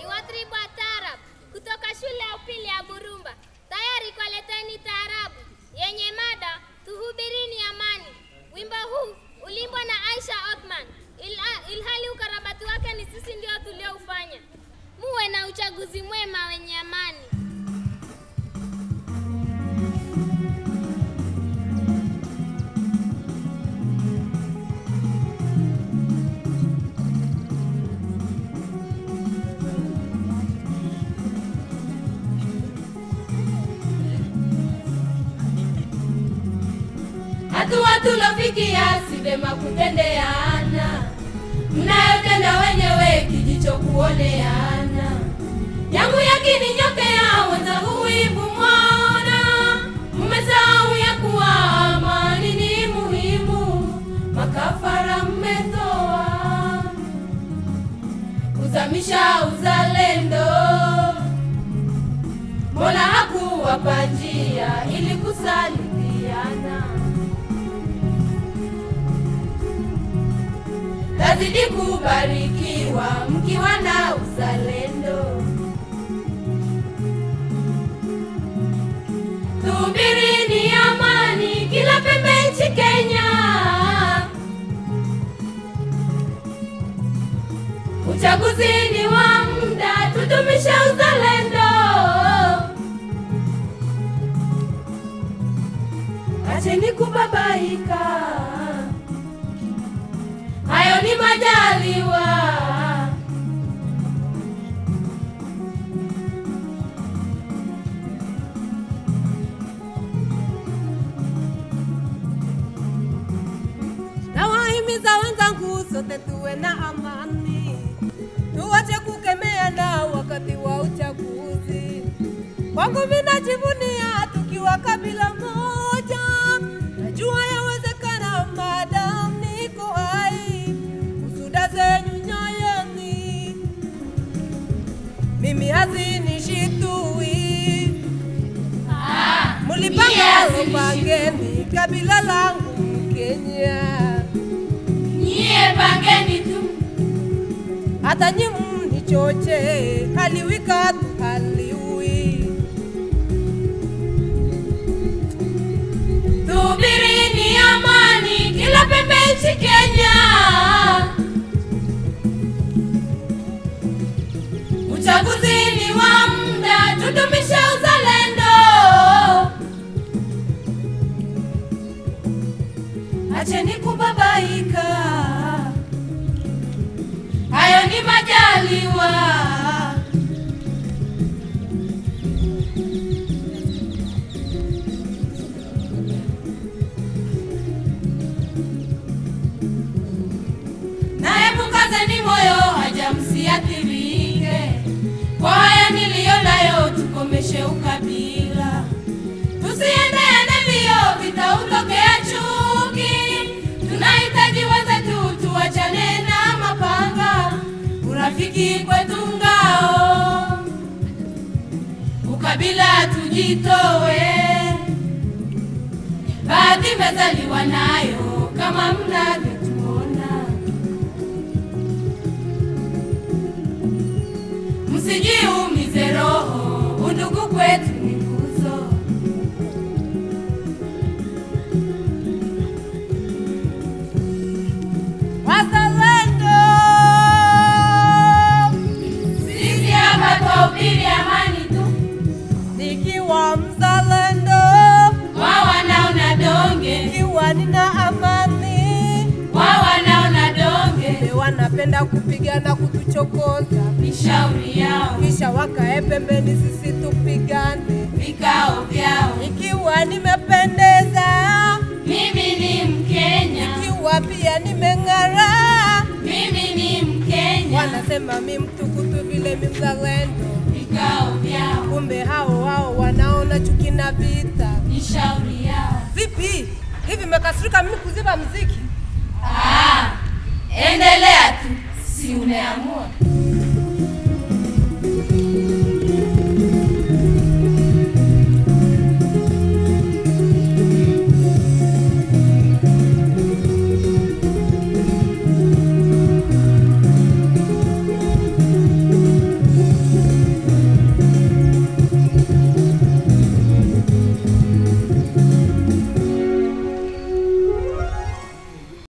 ni watribu wa taarab kutoka shule ya upili ya Burumba, tayari kuwaleteni taarabu yenye mada tuhubirini amani. Wimbo huu ulimbwa na Aisha Othman, ila- ilhali ukarabati wake ni sisi ndio tulioufanya. Muwe na uchaguzi mwema wenye amani. hatua tulofikia si vema kutendeana, mnayotenda wenyewe kijicho kuoneana. Yangu yakininyokea wenzangu wivu mwaona, mmesahau ya kuwa amani ni muhimu, makafara mmetoa kuzamisha uzalendo. Mola hakuwapa njia ili kusalitiana. Tazidi kubarikiwa mkiwa na uzalendo. Tuhubirini amani kila pembe nchi Kenya. Uchaguzi ni wa muda, tudumishe uzalendo. Acheni kubabaika, hayo ni majaliwa. Nawahimiza wenzangu sote tuwe na amani, tuwache kukemeana wakati wa uchaguzi. Kwangu mimi najivunia tukiwa kabila moja, najua yawezekana madam niko hai, usuda zenyu nyoyoni, mimi hazinishitui mulipanga upangeni kabila langu Kenya. Nyie pangeni tu, hata nyi mnichoche, haliwika tu haliwi. tuhubirini amani kila pembe nchi Kenya. Uchaguzi ni wa muda, tudumishe uzalendo. Acheni kubabaika, hayo ni majaliwa. naye mukazeni moyo haja msiathirike kwa haya niliyo nayo, tukomeshe ukabila, tusiendeane mbio, vita utokea chuki. Tunahitaji wenzetu tuwachane na mapanga, urafiki kwetu ngao, ukabila tujitowe. Baadhi mezaliwa nayo kama mnavyotuona. msijiumize roho, undugu kwetu ni nguzo. Wazalendo, Sisi hapa twahubiri amani tu, nikiwa mzalendo, wao wanaona donge, nikiwa nina amani, wao wanaona donge, Wale wanapenda kupigana kutuchokoza, ni shauri yao, kisha wakae pembeni, sisi tupigane. vikao vyao. Ikiwa nimependeza, Mimi ni Mkenya, ikiwa pia nimeng'ara, mimi ni Mkenya, wanasema mi mtukutu vile mi mzalendo, vikao vyao, kumbe hao hao wanaona chuki na vita. ni shauri yao. Vipi hivi, mmekasirika mimi kuziba mziki? Ah, endelea tu, si umeamua.